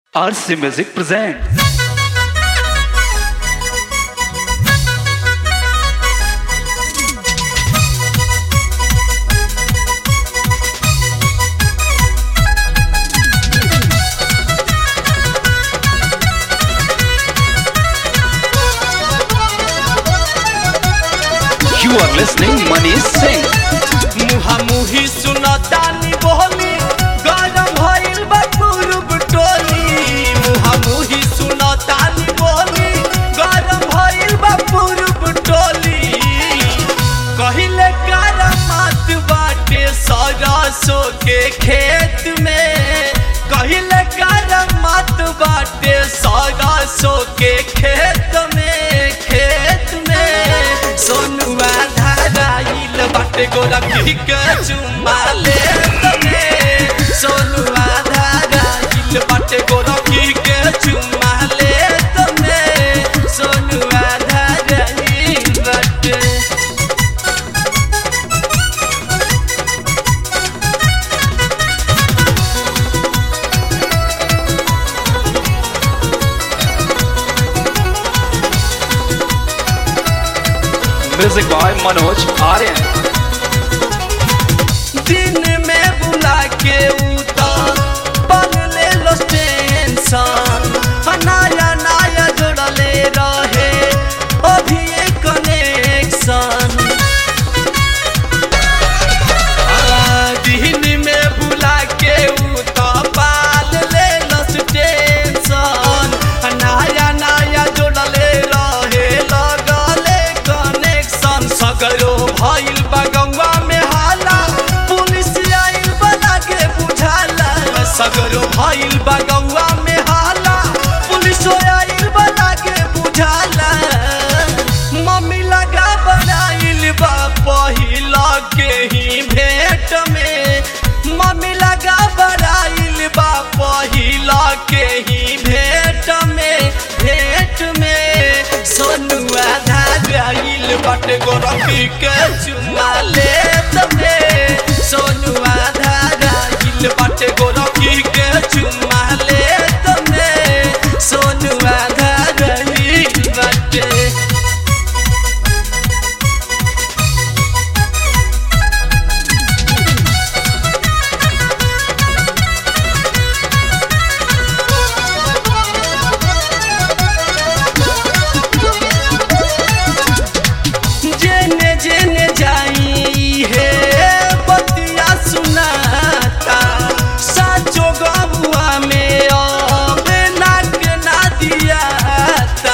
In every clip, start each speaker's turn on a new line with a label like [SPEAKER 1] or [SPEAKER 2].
[SPEAKER 1] RC Music presents. You are listening Manish Singh.
[SPEAKER 2] मुहामुही सुनतानी बोली गरम भइल बा पूरब टोली मुहामुही सुनतानी बोली गरम भइल बा पूरब टोली कहिले करमात बाटे सरसों के खेत में कहिले करमात बाटे सरसों के खेत में खेत में सोनुआ धाराइल बाटे गोरखी के चुम्मा ले तने सोनुआ धाराइल बाटे गोरखी के चुम्मा ले तने सोनुआ धाराइल बाटे
[SPEAKER 1] Music by Manoj Aryan.
[SPEAKER 2] दिन में बुला के उतर बन ले लो टेंशन नया नया जोड़ले रहे अभी एक कनेक्शन दिन में बुला के उतर पाल ले लो टेंशन नया नया जोड़ले रहे लगले कनेक्शन सगरो भइल बगवा में हाला पुलिस आइल बना के बुझाला सगरो भइल बगवा में हाला पुलिस आइल बना के बुझाला मम्मी लगा बनाइल बा पहिला के ही भेंट में मम्मी लगा बनाइल बा पहिला के ही भेंट में भेंट में सोनुआ धाराइल बाटे गोरखी के चुमा ले तमे सोनुआ धाराइल बाटे गोरखी के चुमा ले तमे सोनुआ धाराइल बाटे जेने जेने जाई है बतिया सुनाता साचो गबुआ में अब नाक ना दियाता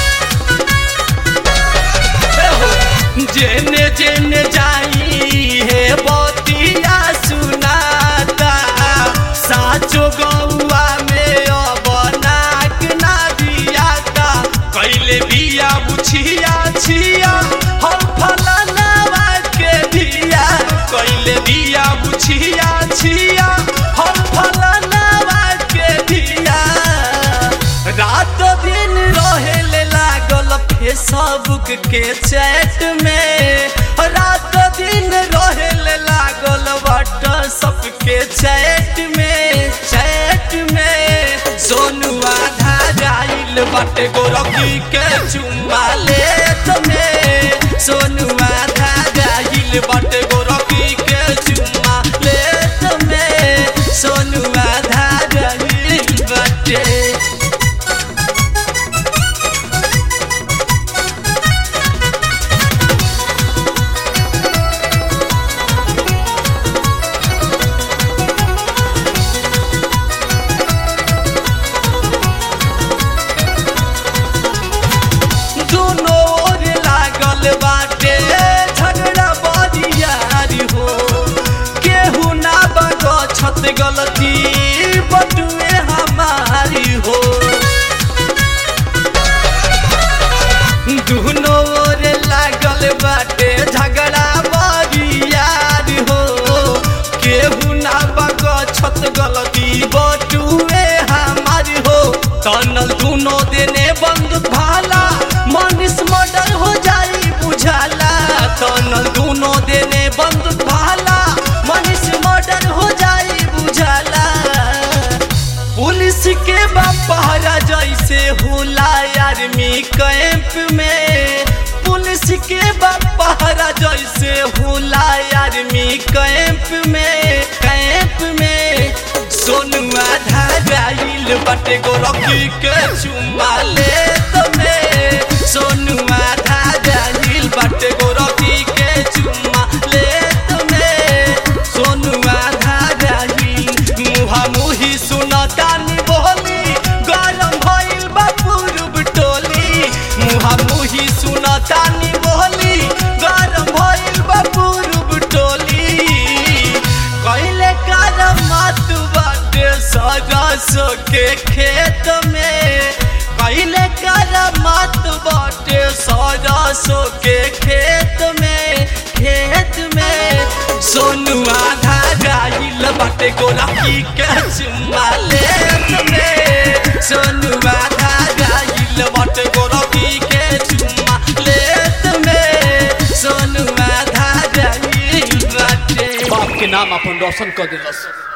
[SPEAKER 2] जेने जेने जाई है बतिया सुनाता साचो गौआ में अब नाक ना दियाता कैले बिया बुछिया छिया हम फलानावा के दिया कैले बिया बुछिया छिया हम फलानावा के दिया रात दिन रहेले लागल फेसबुक के चैट में रात दिन रहेले लागल व्हाट्सअप के चैट में चैट में सोनुआ धाराइल बाटे गोरखी के चुम्मा ले तमे सोनुआ धाराइल बाटे गोरखी के चुम्मा ले तमे सोनुआ धाराइल बाटे दोनों ओर लागल बाटे झगड़ा बरियारी हो केहू ना बग छत गलती बटुए हमारी हो दोनों ओर लागल बाटे झगड़ा बरियारी हो केहू ना बग छत गलती बटुए हमारी हो तनल दोनों देने बंद भाला मनीष मर्डर हो जाई बुझाला तनल दोनों देने बंद भाला मनीष मर्डर हो जाई बुझाला पुलिस पुलिस के बापहरा जैसे होला आर्मी कैंप में पुलिस के बापहरा जैसे होला आर्मी कैंप में कैंप में सोनुआ धाराइल बटे गोरखी के चुमा ले तमे सोनुआ धाराइल बटे गोरखी के चुमा ले तमे सोनुआ धाराइल मुहा मुही सुनतानी बोली गरम भइल बा पूर्व टोली मुहा मुही सुनतानी बोली गरम भइल बा पूर्व टोली कैले कर मत बाटे सरस के खेत में कैले कर मत बाटे सरस के खेत में खेत में सोनुआ धागाइल बाटे गोरखी के चुम्मा लेत में सोनुआ धागाइल बाटे गोरखी के चुम्मा लेत में सोनुआ धागाइल बाटे
[SPEAKER 3] बाप के नाम अपन रोशन कर दिलस